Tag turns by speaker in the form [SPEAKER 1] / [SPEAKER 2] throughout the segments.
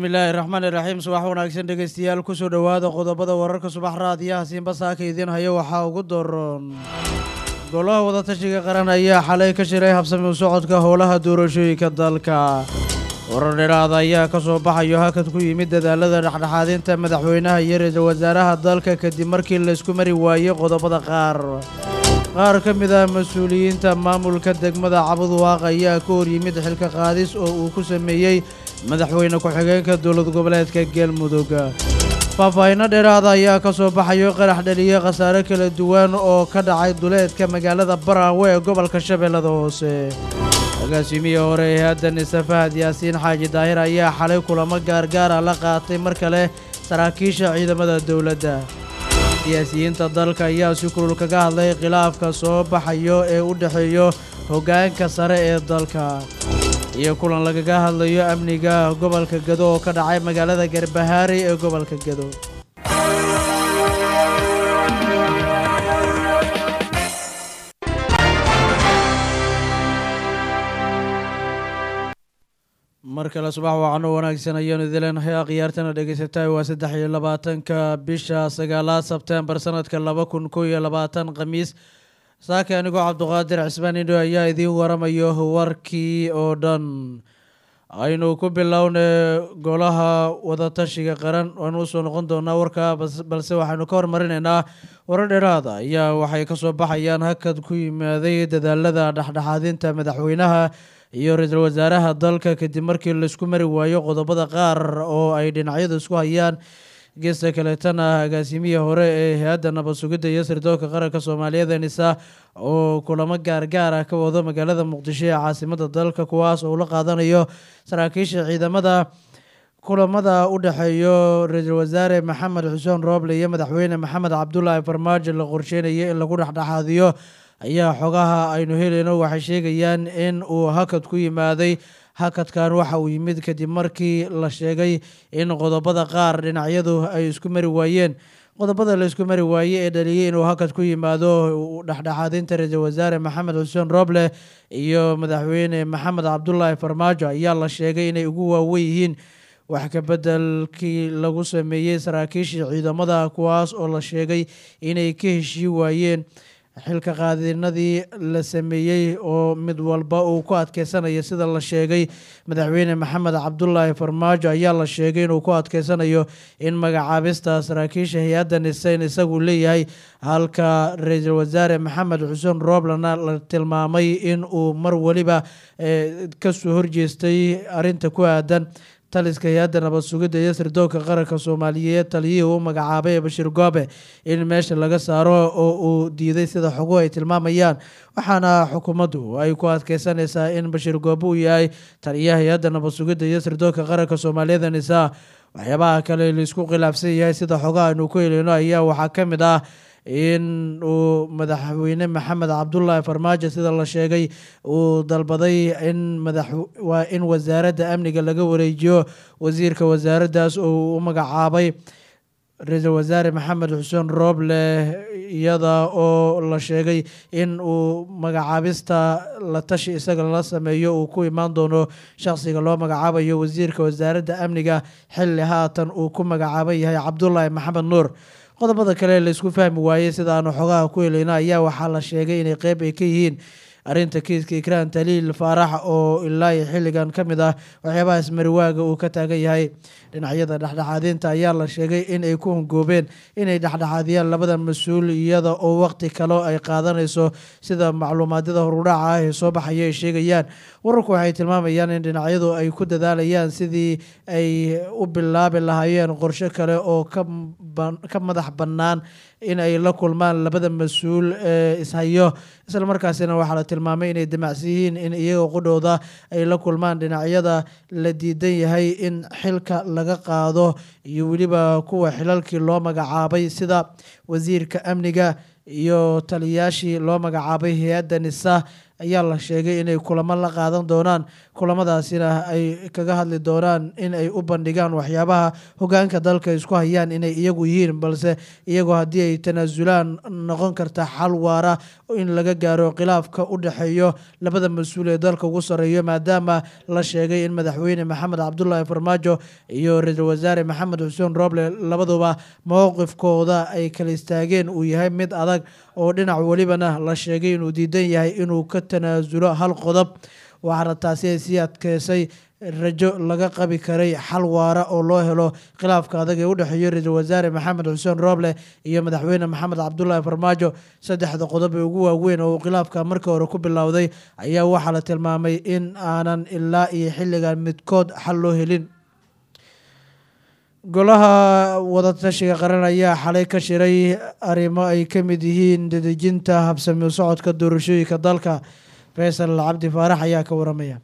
[SPEAKER 1] bismillaahi raxmaani raxiim subax wanaagsan dhegeystayaal kusoo dhowaada qodobada wararka subax raadiyaha siinba saaka idiin hayo waxaa ugu daroon golaha wadatashiga qaran ayaa xalay ka shiray habsami u socodka howlaha doorashooyinka dalka warar dheeraada ayaa ka soo baxayo hakad ku yimid dadaalada dhexdhexaadinta madaxweynaha iyo ra-iisul wasaaraha dalka kadib markii laysku mari waayey qodobada qaar qaar ka mid ah mas-uuliyiinta maamulka degmada cabudwaaq ayaa ka hor yimid xilka qaadis oo uu ku sameeyey madaxweyne ku-xigeenka dowlad goboleedka galmudug faahfaahinno dheeraada ayaa ka soo baxayo qarax dhaliye khasaare kala duwan oo ka dhacay duleedka magaalada baraawe ee gobolka shabeellada hoose agaasimiye hore ee hadda nise fahad yaasiin xaaji daahir ayaa xalay kulamo gaargaara la qaatay mar kale saraakiisha ciidamada dowladda siyaasiyiinta dalka ayaa si kulul kaga hadlay khilaafka soo baxayo ee u dhexeeyo hoggaanka sare ee dalka iyo kulan lagaga hadlayo amniga gobolka gado oo ka dhacay magaalada garbahaari ee gobolka gado mar kale subax waacano wanaagsan ayaanu idileenahay akhyaartana dhegaysataay waa saddex iyo labaatanka bisha sagaalaad sebtembar sanadka laba kun kow iyo labaatan khamiis saaka anigoo cabduqaadir cismaan indho ayaa idiin waramayo warkii oo dhan aynu ku bilownay golaha wadatashiga qaran waanu usoo noqon doonaa warkaa balse waxaynu ka hormarinaynaa warar dheeraada ayaa waxay kasoo baxayaan hakad ku yimaaday dadaalada dhexdhexaadinta madaxweynaha iyo ra-iisul wasaaraha dalka kadib markii laisku mari waayo qodobada qaar oo ay dhinacyadu isku hayaan geesta kaleetana agaasimihii hore ee hay-adda nabad sugidda iyo sirdoonka qaranka soomaaliyeed nisa oo kulamo gaargaar ah ka wado magaalada muqdisho ee caasimada dalka kuwaas oo ula qaadanayo saraakiisha ciidamada kulamada u dhexeeyo ra-iisul wasaare maxamed xuseen rooble iyo madaxweyne maxamed cabdulaahi farmaajo la qorsheynaya in lagu dhexdhexaadiyo ayaa xogaha aynu helayno waxay sheegayaan in uu hakad ku yimaaday hakadkan waxa uu yimid kadib markii la sheegay in qodobada qaar dhinacyadu ay isku mari waayeen qodobada la isku mari waayey ee dhaliyey inuu hakad ku yimaado dhexdhexaadinta ra-iisul wasaare maxamed xuseen roble iyo madaxweyne maxamed cabdulaahi farmaajo ayaa la sheegay inay ugu waawen yihiin wax ka bedelkii lagu sameeyey saraakiishii ciidamada kuwaas oo la sheegay inay ka heshii waayeen xilka qaadinadii la sameeyey oo mid walba uu ku adkeysanayo sida la sheegay madaxweyne maxamed cabdulaahi farmaajo ayaa la sheegay inuu ku adkeysanayo in magacaabista saraakiisha hay-adda niseyn isagu leeyahay halka ra-iisul wasaare maxamed xuseen rooblana la tilmaamay in uu mar weliba kasoo horjeestay arinta ku aadan taliska hay-adda nabad sugidda iyo sirdoonka qaranka soomaaliyeed taliyihii uu magacaabay bashiir goobe in meesha laga saaro oo uu diiday sida xoguhu ay tilmaamayaan waxaana xukuumaddu ay ku adkeysanaysaa in bashiir goobe uu yahay taliyaha hay-adda nabad sugidda iyo sirdoonka qaranka soomaaliyeed nisaa waxyaabaha kale laisku khilaafsan yahay sida xogaha aynu ku heleyno ayaa waxaa ka mid ah in uu madaxweyne maxamed cabdulaahi farmaajo sida la sheegay uu dalbaday in madaxwaa in wasaaradda amniga laga wareejiyo wasiirka wasaaraddaas oo u magacaabay ra-iisul wasaare maxamed xuseen rooble iyada oo la sheegay in uu magacaabista la tashi isaga la sameeyo uu ku imaan doono shaqsiga loo magacaabayo wasiirka wasaaradda amniga xilli haatan uu ku magacaaban yahay cabdulaahi maxamed nuur qodobada kale laisku fahmi waayey sida aanu xogaha ku helayno ayaa waxaa la sheegay inay qeyb ay ka yihiin arrinta kiiska ikraan taliil faarax oo ilaa iyo xilligan ka mid ah waxyaabaha ismariwaaga uu ka taagan yahay dhinacyada dhexdhexaadinta ayaa la sheegay in ay ku hongoobeen inay dhexdhexaadiyaan labada mas-uul iyada oo waqti kale ay qaadanayso sida macluumaadyada horudhaca ah ee soo baxaya ay sheegayaan wararku waxay tilmaamayaan in dhinacyadu ay ku dadaalayaan sidii ay u bilaabi lahaayeen qorshe kale oo ka madax bannaan in ay la kulmaan labada mas-uul ee ishayo isla markaasina waxaa la tilmaamay inay damacsan yihiin in iyaga qudhooda ay la kulmaan dhinacyada la diidan yahay in xilka laga qaado iyo weliba kuwa xilalkii loo magacaabay sida wasiirka amniga iyo taliyayaashii loo magacaabay hay-adda nisa ayaa la sheegay inay kulamo la qaadan doonaan kulamadaasina ay kaga hadli doonaan in ay u bandhigaan waxyaabaha hogaanka dalka isku hayaan inay iyagu yihiin balse iyagoo haddii ay tanaasulaan noqon karta xal waara in laga gaaro khilaafka u dhexeeyo labada mas-uul ee dalka ugu sarreeyo maadaama la sheegay in madaxweyne maxamed cabdulaahi farmaajo iyo ra-iisul wasaare maxamed xuseen roble labaduba mowqifkooda ay kala istaageen uu yahay mid adag oo dhinac welibana la sheegay inuu diidan yahay inuu ka tanaasulo hal qodob waxaana taasi ay sii adkeysay rajo laga qabi karay xal waara oo loo helo khilaafka adag ee u dhexeeyo ra-iisul wasaare maxamed xuseen rooble iyo madaxweyne maxamed cabdulaahi farmaajo saddexda qodob ee ugu waaweyn oo uu khilaafka markii hore ku bilowday ayaa waxaa la tilmaamay in aanan ilaa iyo xilligan midkood xal loo helin golaha wadatashiga qaran ayaa xalay ka shiray arrimo ay ka mid yihiin dedejinta habsami socodka doorashooyinka dalka faysal cabdi faarax ayaa ka waramaya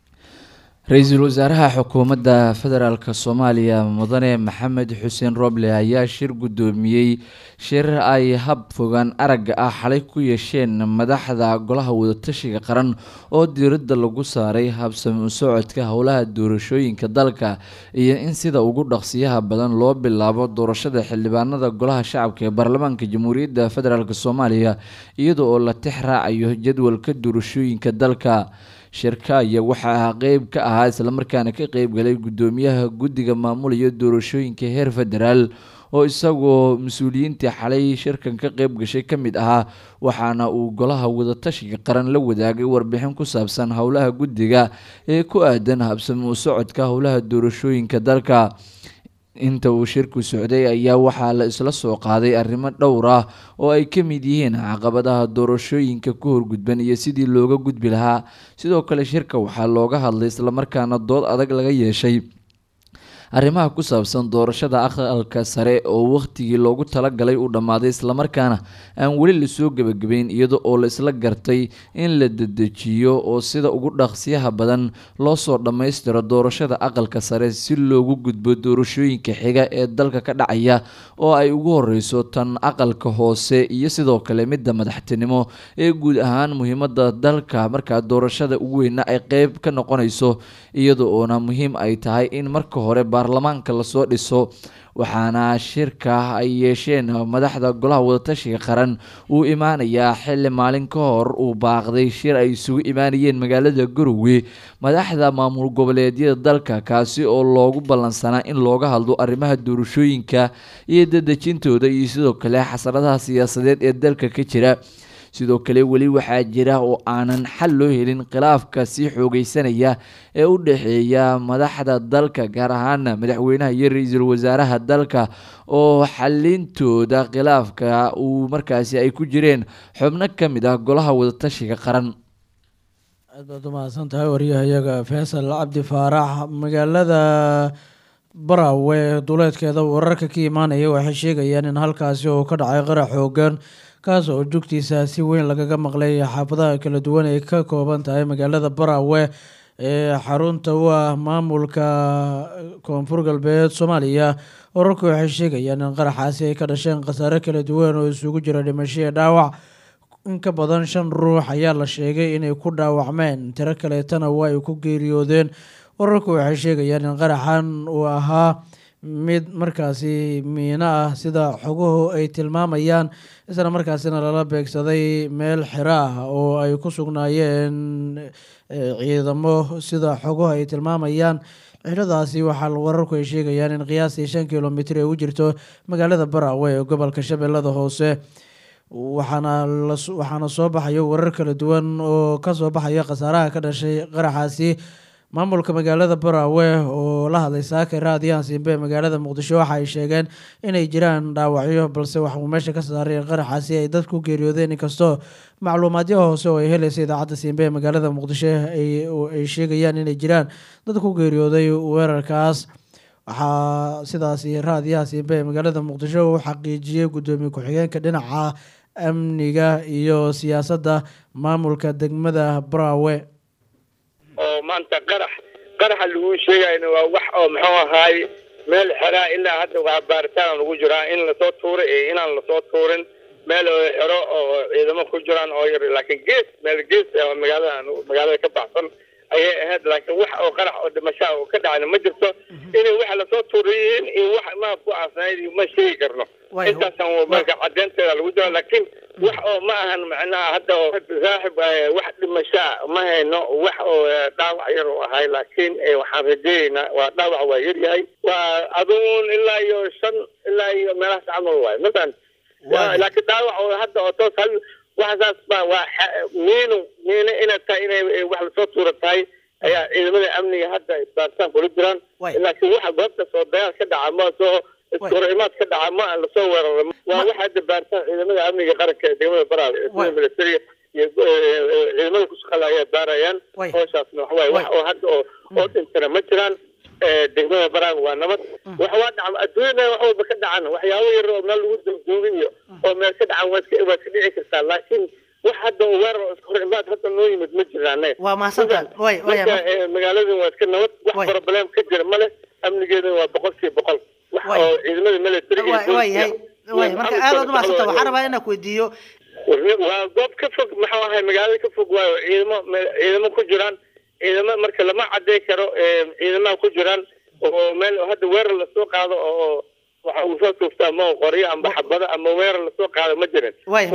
[SPEAKER 2] ra-iisul wasaaraha xukuumadda federaalk soomaaliya mudane maxamed xuseen roble ayaa shir guddoomiyey shir ay hab fogaan aragga ah xalay ku yeesheen madaxda golaha wadatashiga qaran oo diiradda lagu saaray habsami u socodka howlaha doorashooyinka dalka iyo in sida ugu dhaqsiyaha badan loo bilaabo doorashada xildhibaanada golaha shacabka ee baarlamaanka jamhuuriyadda federaalk soomaaliya iyada oo la tix raacayo jadwalka doorashooyinka dalka shirka ayaa waxaa qeyb ka ahaa islamarkaana ka qeybgalay guddoomiyaha guddiga maamulaya doorashooyinka heer federaal oo isagoo mas-uuliyiintii xalay shirkan ka qeyb gashay ka mid ahaa waxaana uu golaha wadatashiga qaran la wadaagay warbixin ku saabsan howlaha guddiga ee ku aadan habsami u socodka howlaha doorashooyinka dalka inta uu shirku socday ayaa waxaa la isla soo qaaday arrimo dhowr ah oo ay ka mid yihiin caqabadaha doorashooyinka ku horgudban iyo sidii looga gudbi lahaa sidoo kale shirka waxaa looga hadlay islamarkaana dood adag laga yeeshay arrimaha ku saabsan doorashada aqalka sare oo wakhtigii loogu talagalay uu dhammaaday islamarkaana aan weli lasoo gebagabeyn iyada oo la isla gartay in la dedejiyo oo sida ugu dhaqsiyaha badan loo soo dhammaystiro doorashada aqalka sare si loogu gudbo doorashooyinka xiga ee dalka ka dhacaya oo ay ugu horeyso tan aqalka hoose iyo sidoo kale midda madaxtinimo ee guud ahaan muhiimada dalka markaa doorashada ugu weyna ay qeyb ka noqonayso iyada oona muhiim ay tahay in marka hore baarlamaanka lasoo dhiso waxaana shirka ay yeesheen madaxda golaha wadatashiga qaran uu imaanayaa xili maalin ka hor uu baaqday shir ay isugu imaanayeen magaalada garowe madaxda maamul goboleedyada dalka kaasi oo loogu ballansanaa in looga hadlo arrimaha doorashooyinka iyo dadejintooda iyo sidoo kale xasaradaha siyaasadeed ee dalka ka jira sidoo kale weli waxaa jira oo aanan xal loo helin khilaafka sii xoogeysanaya ee u dhexeeya madaxda dalka gaar ahaana madaxweynaha iyo ra-iisul wasaaraha dalka oo xalintooda khilaafka uu markaasi ay ku jireen xubno ka mid ah golaha wadatashiga qaran
[SPEAKER 1] aad baad umahadsan tahay waryahayaga faysal cabdi faarax magaalada barawe duleedkeeda wararka ka imaanaya waxay sheegayaan in halkaasi uu ka dhacay qarax xoogan kaas oo jugtiisa si weyn lagaga maqlay xaafadaha kala duwan ay ka kooban tahay magaalada barawe ee xarunta u ah maamulka koonfur galbeed soomaaliya wararku waxay sheegayaan in qaraxaasi ay ka dhasheen khasaare kala duwan oo isugu jira dhimasho iyo dhaawac in ka badan shan ruux ayaa la sheegay inay ku dhaawacmeen tiro kaleetana waa ay ku geeriyoodeen wararku waxay sheegayaan in qaraxan uu ahaa mid markaasi miino ah sida xoguhu ay tilmaamayaan isla markaasina lala beegsaday meel xiro ah oo ay ku sugnaayeen ciidamo sida xoguhu ay tilmaamayaan xiradaasi waxaa wararku ay sheegayaan in qiyaastii shan kilomitr ay u jirto magaalada barawe ee gobolka shabeellada hoose waxaana waxaana soo baxayo warar kala duwan oo kasoo baxaya khasaaraha ka dhashay qaraxaasi maamulka magaalada barawe oo la hadlay saaka raadiyahan simbe magaalada muqdisho waxa ay sheegeen inay jiraan dhaawacyo balse waxuu meesha ka saaray in qaraxaasi ay dad ku geeriyoodeen inkastoo macluumaadyo hoose oo ay helaysa idaacadda simbe ee magaalada muqdisho ay sheegayaan inay jiraan dad ku geeriyooday weerarkaas waxaa sidaasi raadiyaha simbe ee magaalada muqdisho uu xaqiijiyey guddoomiye ku-xigeenka dhinaca amniga iyo siyaasadda maamulka degmada barawe
[SPEAKER 3] oo maanta qarax qaraxa lagu sheegayna waa wax oo muxuu ahaay meel xeraa ilaa hadda waa baaritaan lagu jiraa in lasoo tuuray iyo inaan lasoo tuurin meel oo xero oo ciidamo ku jiraan oo yar laakiin gees meel gees oo magaalada magaalada ka baxsan ayay ahayd laakiin wax oo qarax oo dhimashaa oo ka dhacayna ma jirto inay waxa lasoo tuuriyiin iyo wax ma ku aasnayd ma sheegi karno
[SPEAKER 4] Way-
[SPEAKER 3] intaasaan marka cadeynteeda lagu jiro laakiin wax oo ma ahan macnaha hadda oo saaxib eh, wax dhimashaa ma hayno wax oo eh, dhaawac yar oo ahay laakiin eh, waxaan rajeynaynaa waa dhaawac waa yar yahay waa aduun ilaa iyo shan ilaa iyo meelahaas camal waay masan
[SPEAKER 4] Waay.
[SPEAKER 3] laakiin dhaawac oo hadda oo toos hal waxasaas ba waa xa- miinu miino inay tahay inay eh, wax lasoo tuura tahay ayaa ciidamada amniga hadda baaritaan kula jiraan
[SPEAKER 4] Waay.
[SPEAKER 3] laakiin waxa goobta soo dagaal ka dhaca ma soo iskahorimaad ka dhaca ma lasoo weeraro waa waxa hadda baaritaan ciidamada amniga qaranka ee degmada baraal ee
[SPEAKER 4] Waay.
[SPEAKER 3] sida militariga iyo eh, eh, ciidamada ku shaqala ayaa baarayaan
[SPEAKER 4] Waay.
[SPEAKER 3] howshaasna waxa waaye wax
[SPEAKER 4] Waay.
[SPEAKER 3] oo hadda oo oo dhintana ma jiraan Eh, degmada baraal waa nabad wax waa dhaca adduunyada wax walba ka dhacan waxyaabo yar oo meel lagu duugduugay iyo oo meel ka dhacan waa iska waa iska dhici kartaa laakiin wax hadda oo weerar oo iskahorimaad hadda noo yimid ma jiraan
[SPEAKER 4] waa mahadsantahay way way
[SPEAKER 3] marka eh, magaaladan waa iska nabad wax
[SPEAKER 4] Waay.
[SPEAKER 3] problem ka jira male amnigeedana waa boqolkiiba boqol wax
[SPEAKER 4] Waay.
[SPEAKER 3] oo ciidamada militariga iyo
[SPEAKER 4] way way yahay
[SPEAKER 3] booliska
[SPEAKER 4] way
[SPEAKER 3] iyo
[SPEAKER 4] marka
[SPEAKER 3] maxamed
[SPEAKER 4] aad aad
[SPEAKER 3] Sale
[SPEAKER 4] umahadsanta
[SPEAKER 3] Sale
[SPEAKER 4] waxaan rabaa inaan ku weydiiyo
[SPEAKER 3] warni- waa goob ka fog maxuu ahay magaalada ka fog waayo ciidamo me- ciidamo ku jiraan ciidamo marka lama cadey karo eh, ciidamaha ku jiraan oo meel hadda weerar lasoo qaado oo waxa uu soo tuuftaa ma qoryo amba xabado ama weerar lasoo qaado ma jirin
[SPEAKER 4] way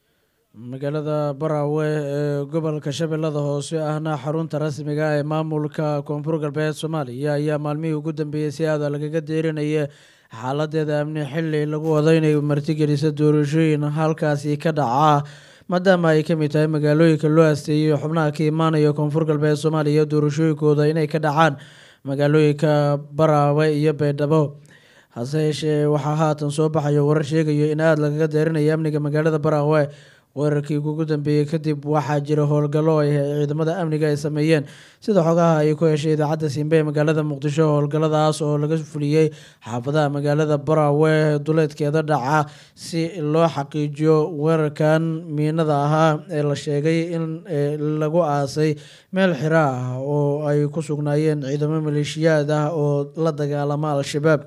[SPEAKER 1] magaalada baraawe ee gobolka shabeellada hoose ahna xarunta rasmiga ah ee maamulka koonfur galbeed soomaaliya ayaa maalmihii ugu dambeeyey si aada lagaga deerinaya xaaladeeda amni xili lagu wado inay martigeliso doorashooyin halkaasi ka dhaca maadaama ay kamid tahay magaalooyinka loo asteeyay xubnaha ka imaanaya koonfur galbeed soomaaliya doorashooyinkooda inay ka dhacaan magaalooyinka baraawe iyo baydhabo hase yeeshee waxaa haatan soo baxayo warar sheegayo in aada lagaga deerinayo amniga magaalada baraawe weerarkii ugu dambeeyey kadib waxaa jira howlgallo ay ciidamada amniga ay sameeyeen sida xogaha ay ku heshay idaacadda simbe ee magaalada muqdisho howlgalladaas oo laga fuliyey xaafadaha magaalada baraawe duleedkeeda dhaca si loo xaqiijiyo weerarkan miinada ahaa ee la sheegay in eh, lagu aasay meel xira ah oo ay ku sugnaayeen ciidamo maleeshiyaad ah oo la dagaalama al-shabaab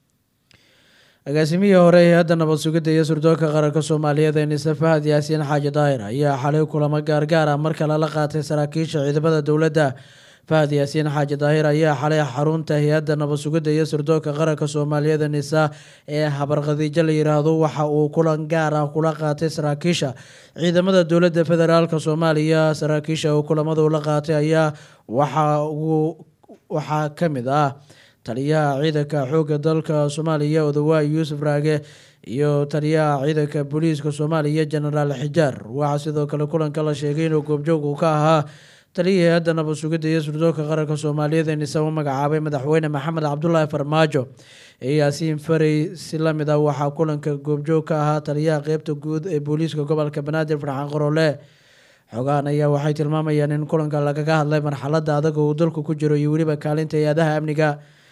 [SPEAKER 1] agaasimihii hore ee hadda nabad sugidda iyo surdoonka qaranka soomaaliyeed ee nise fahad yaasiin xaaji daahir ayaa xalay kulamo gaargaar ah mar kale la qaatay saraakiisha ciidamada dowladda fahad yaasiin xaaji daahir ayaa xalay xarunta hay-adda nabad sugidda iyo surdoonka qaranka soomaaliyeed ee nisa ee habarqadiijo la yiraahdo waxa uu kulan gaar ah kula qaatay saraakiisha ciidamada dowladda federaalk soomaaliya saraakiisha uu kulamadu la qaatay ayaa waxa uu waxaa ka mid ah taliyaha ciidanka xoogga dalka soomaaliya odawaay yuusuf raage iyo taliyaha ciidanka booliiska soomaaliya jenaraal xijaar waxaa sidoo kale kulanka la sheegay inuu goobjoog uu ka ahaa taliyihii hay-adda nabad sugidda iyo surdoonka qaranka soomaaliyeed ee nise u magacaabay madaxweyne maxamed cabdulaahi farmaajo ee yaasiin farey si lamid ah waxaa kulanka goobjoog ka ahaa taliyaha qeybta guud ee booliiska gobolka banaadir farxaan qorole xogahan ayaa waxay tilmaamayaan in kulanka lagaga hadlay marxaladda adag oo uu dalku ku jiro iyo weliba kaalinta hay-adaha amniga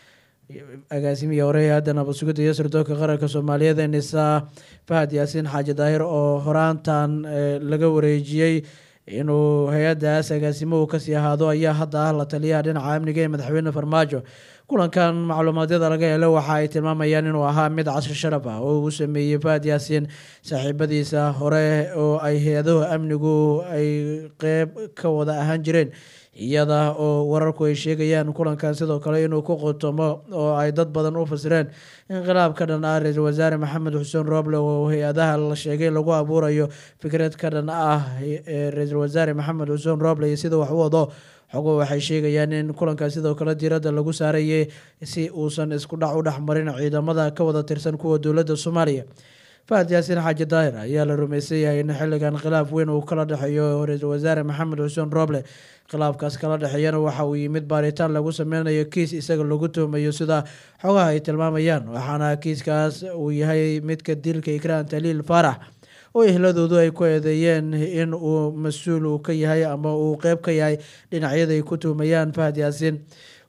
[SPEAKER 1] agaasimihii hore ee hadda nabad sugidda iyo sirdoonka qaranka soomaaliyeed ee nisa fahad yaasiin xaaji daahir oo horaantan eh, laga wareejiyey inuu hay-addaas agaasimuhu kasii ahaado ayaa hadda ah la taliyaha dhinaca amniga ee madaxweyne farmaajo kulankan macluumaadyada laga helo waxa ay tilmaamayaan inuu ahaa mid casri sharaf ah oo uu sameeyey fahad yaasiin saaxiibadiisa hore oo ay hay-adaha amnigu ay qeyb ka wada ahaan jireen iyada oo wararku ay sheegayaan kulankan sidoo kale inuu ku qotomo oo ay dad badan u fasireen inqilaab ka dhan ah ra-iisul wasaare maxamed xuseen rooble oo hay-adaha la sheegay lagu abuurayo fikrad ka dhan ah ee ra-iisul wasaare maxamed xuseen rooble iyo sida wax u wado xogo waxay sheegayaan in kulankaas sidoo kale diiradda lagu saarayay si uusan isku dhac u dhexmarin ciidamada ka wada tirsan kuwa dowladda soomaaliya fahad yaasiin xaaji daahir ayaa la rumaysan yahay in xilligan khilaaf weyn uu kala dhexeeyo ra-iisul wasaare maxamed xuseen rooble khilaafkaas kala dhexeeyana waxa uu yimid baaritaan lagu sameynayo kiis isaga lagu tuhmayo sida xogaha ay tilmaamayaan waxaana kiiskaas uu yahay midka dilka ikraan taliil faarax oo ehladoodu ay ku eedeeyeen in uu mas-uul uu ka yahay ama uu qeyb ka yahay dhinacyada ay ku tuhmayaan fahad yaasiin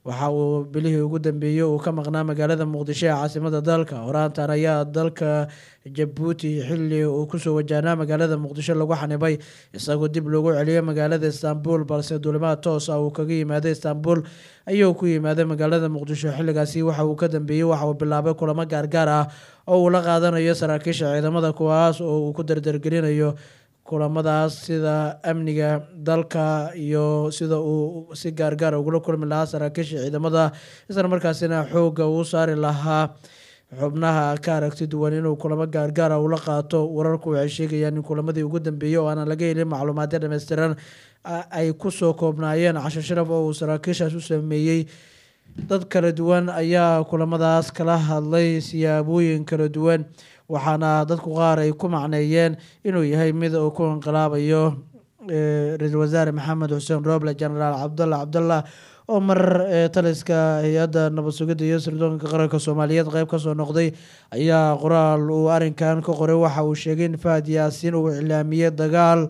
[SPEAKER 1] waxa uu bilihii ugu dambeeyey uu ka maqnaa magaalada muqdisho ee caasimada dalka horaantan ayaa dalka jabuuti xili uu kusoo wajahnaa magaalada muqdisho lagu xanibay isagoo dib loogu celiyay magaalada istanbul balse duulimaad toos ah uu kaga yimaaday istanbul ayuu ku yimaaday magaalada muqdisho xiligaasi waxa uu ka dambeeyey waxa uu bilaabay kulamo gaargaar ah oo uu la qaadanayo saraakiisha ciidamada kuwaas oo uu ku dardargelinayo kulamadaas sida amniga dalka iyo sida uu si gaargaar ugula kulmi lahaa saraakiisha ciidamada isla markaasina xoogga uu saari lahaa xubnaha ka aragti duwan inuu kulamo gaargaara ula qaato wararku waxay sheegayaan in kulamadii ugu dambeeyey oo aanan laga helin macluumaadyo dhammaystiran ay kusoo koobnaayeen casho sharaf oo uu saraakiishaas u sameeyey dad kala duwan ayaa kulamadaas kala hadlay siyaabooyin kala duwan waxaana dadku qaar ay ku macneeyeen inuu yahay mid uu ku inqilaabayo ra-iisul wasaare maxamed xuseen roble genaraal cabdalla cabdallah oo mar taliska hay-adda nabad sugidda iyo sirdoonka qaranka soomaaliyeed qeyb kasoo noqday ayaa qoraal uu arrinkan ka qoray waxa uu sheegay in fahad yaasiin uu iclaamiyey dagaal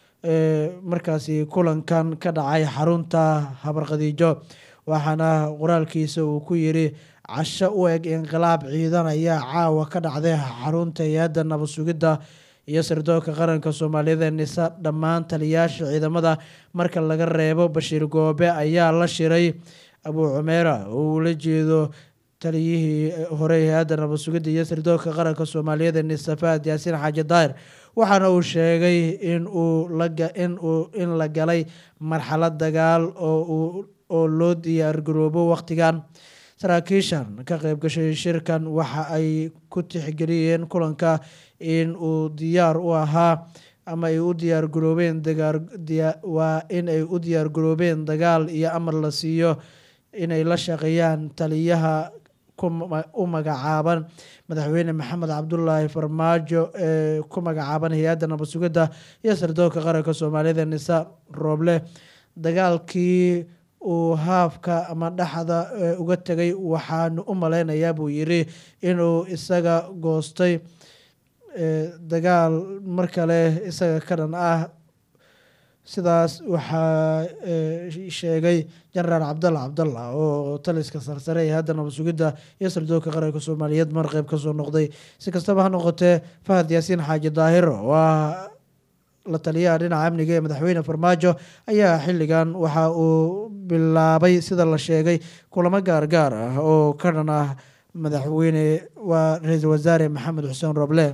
[SPEAKER 1] markaasi kulankan ka dhacay xarunta habarqadiijo waxaana qoraalkiisa uu ku yiri casho u eg inqilaab ciidan ayaa caawa ka dhacday xarunta hay-adda nabad sugidda iyo sirdoonka qaranka soomaaliyeed ee nisa dhammaan taliyaasha ciidamada marka laga reebo bashiir goobe ayaa la shiray abuu cumeera oo uu la jeedo taliyihii hore hay-adda nabad sugidda iyo sirdoonka qaranka soomaaliyeed ee nisa fahad yaasiin xaaji daahir waxaana uu sheegay in uu lain uu in la galay marxalad dagaal oo oo loo diyaargaroobo waqtigan saraakiishan ka qeyb gashay shirkan waxa ay ku tixgeliyeen kulanka in uu diyaar u ahaa ama ay u diyaar garoobeen waa in ay u diyaar garoobeen dagaal iyo amar la siiyo inay la shaqeeyaan taliyaha u magacaaban madaxweyne maxamed cabdulaahi farmaajo ee ku magacaaban hay-adda nabad sugidda iyo sirdoonka qaranka soomaaliyeed ee nisa rooble dagaalkii uu haafka ama dhexda uga tegay waxaanu u maleynayaa buu yiri inuu isaga goostay dagaal mar kale isaga ka dhan ah sidaas waxaa sheegay genaraal cabdalla cabdalla oo taliska sarsare ee hadda nabad sugidda iyo sirdoonka qaranka soomaaliyeed mar qeyb kasoo noqday si kastaba ha noqotee fahad yaasiin xaaji daahir waa la taliyaha dhinaca amniga ee madaxweyne farmaajo ayaa xilligan waxa uu bilaabay sida la sheegay kulamo gaargaar ah oo ka dhan ah madaxweyne waa ra-iisul wasaare maxamed xuseen roble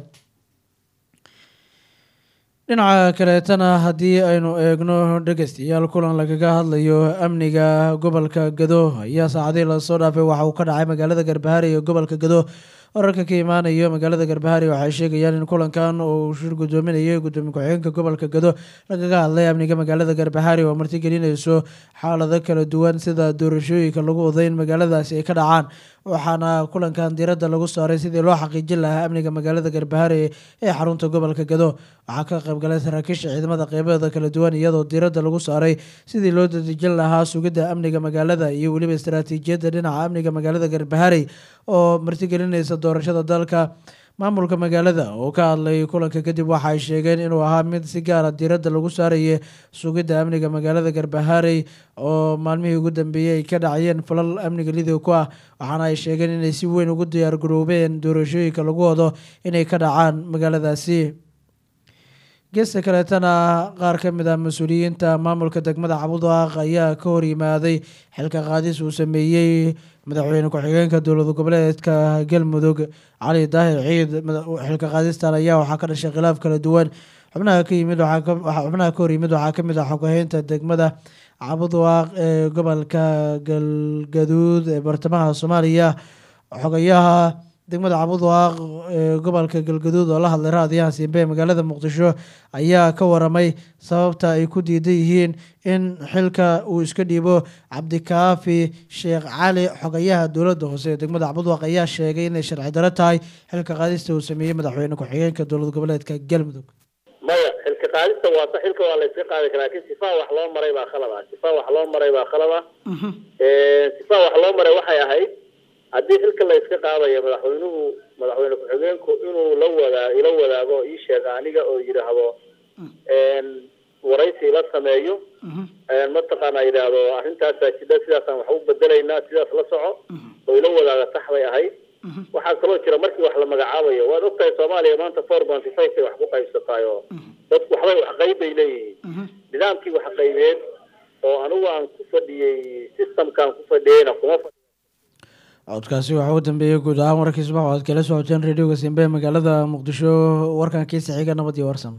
[SPEAKER 1] dhinaca kaleetana haddii aynu eegno dhegeystayaal kulan lagaga hadlayo amniga gobolka gado ayaa saacadihii lasoo dhaafay waxa uu ka dhacay magaalada garbahari ee gobolka gado wararka ka imaanayo magaalada garbahari waxay sheegayaan in kulankan uu shir gudoominayay gudoomiye ku-xigeenka gobolka gado lagaga hadlay amniga magaalada garbahari oo martigelinayso xaalado kala duwan sida doorashooyinka lagu waday in magaaladaasi ay ka dhacaan waxaana kulankan diiradda lagu saaray sidii loo xaqiijin lahaa amniga magaalada garbahari ee xarunta gobolka gado waxaa ka qaybgalay saraakiisha ciidamada qeybaheeda kala duwan iyadoo diiradda lagu saaray sidii loo dadejin lahaa sugidda amniga magaalada iyo weliba istaraatiijiyadda dhinaca amniga magaalada garbahari oo martigelinaysa doorashada dalka maamulka magaalada oo ka hadlay kulanka kadib waxa ay sheegeen inuu ahaa mid si gaara diiradda lagu saarayay sugidda amniga magaalada garbaharey oo maalmihii ugu dambeeyey ay ka dhacayeen falal amniga lidow ku ah waxaana ay sheegeen inay si weyn ugu diyaar garoobeen doorashooyinka lagu wado inay ka dhacaan magaaladaasi geesta kaleetana qaar ka mid ah mas-uuliyiinta maamulka degmada cabudaq ayaa ka hor yimaaday xilka qaadis uu sameeyey madaxweyne ku-xigeenka dowlad goboleedka galmudug cali daahir ciid xilka qaadistan ayaa waxaa ka dhashay khilaaf kala duwan xubnaha ka yimid xubnaha ka hor yimid waxaa kamid ah xogaheynta degmada cabudwaaq ee gobolka galgaduud ee bartamaha soomaaliya xogayaha degmada cabudwaaq ee gobolka galgaduud oo la hadlay raadiyaha siimbe ee magaalada muqdisho ayaa ka waramay sababta ay ku diidan yihiin in xilka uu iska dhiibo cabdikaafi sheekh cali xogayaha dowladda hoose ee degmada cabudwaaq ayaa sheegay inay sharci daro tahay xilka qaadista uu sameeyey madaxweyne ku-xigeenka dowlad goboleedka galmudug
[SPEAKER 3] maya xilka qaadista waata xilka waa la iska qaadi karaa laakiin sifaa wax loo maray baa khalad ah sifaa wax loo maray baa khalad ah sifaa wax loo maray waxay ahayd haddii xilka la iska qaadayo madaxweynuhu madaxweyne ku-xigeenku inuu la wadaa ila wadaago ii sheega aniga oo yidhaahdo waraysi la sameeyo mataqaana yidhaahdo arrintaasaa jidha sidaasaan wax u bedelaynaa sidaas la soco oo ila wadaaga sax bay ahayd waxaa kaloo jira markii wax la magacaabayo waad ogtahay soomaaliya maanta four ponty five bay wax ku qaybsataay oo dadku waxbay wax qayb bay leeyihiin nidaamkii wax qaybeen oo anigu aan ku fadhiyey systemkaan ku fadhiyeyna kuma fadhiyo
[SPEAKER 1] codkaasi waxaa u dambeeyey guud ahaan warkii subax oo aad kala socoteen radioga simbe ee magaalada muqdisho warkan kiisa xiga nabad iyo warsan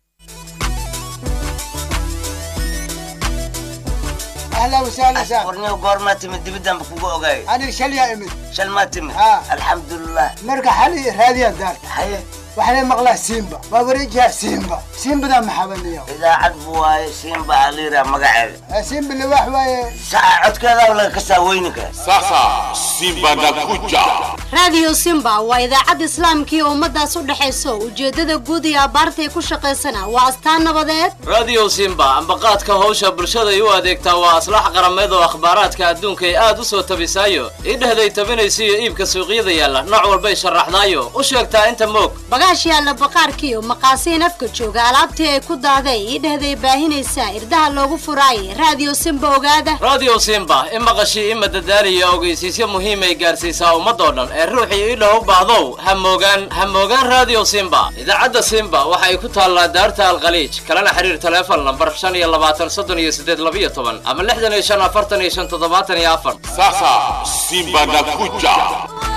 [SPEAKER 5] اهلا وسهلا سهلا
[SPEAKER 6] warniyo goormaa timid dibidaan ba kugu ogaay
[SPEAKER 5] انا شل يا امي
[SPEAKER 6] shal maa timid
[SPEAKER 5] Ah.
[SPEAKER 6] alxamdulilah
[SPEAKER 5] مرقى حالي راديا دار
[SPEAKER 6] haye
[SPEAKER 5] وحنا مقلا سيمبا ما بريجها سيمبا سيمبا ده محبني
[SPEAKER 6] idaacad bu waaye siinba aliira magaceeda
[SPEAKER 5] سيمبا اللي واحد واي
[SPEAKER 6] saca codkeeda laga kasaa weyninka
[SPEAKER 7] Sasa Simba nakuja.
[SPEAKER 8] raadiyo simba waa idaacad islaamkii ummadaas u dhexayso ujeedada guud iyo abaartay ku shaqaysana waa astaan nabadeed
[SPEAKER 9] radio simba ambaqaadka hawsha bulshaday u adeegtaa waa aslax qarameed oo akhbaaraadka adduunka ay aad u soo tabisaayo idhehday tabinaysa iyo iibka suuqyada yaalla nooc walbay sharaxdaayo u sheegtaa inta moog
[SPEAKER 8] bagaash yaalla baqaarkiiyo maqaasiin afka jooga alaabtii ay ku daaday idhehday baahinaysaa irdaha loogu furaayay raadiyo simba ogaada
[SPEAKER 9] radio simba i maqashii i madadaaliya ogeysiisyo muhiim ay gaarsiisaa ummadoo dhan ee ruuxii idhaw u baahdow ha moogaan ha moogaan radio simba idaacadda simba waxa ay ku taallaa daarta alkhaliij kalena xiriir taleefon lambar shan iyo labaatan soddon iyo siddeed labiyo toban ama lixdan iyo shan afartan iyo shan toddobaatan iyo afar
[SPEAKER 7] Sasa Simba nakuja.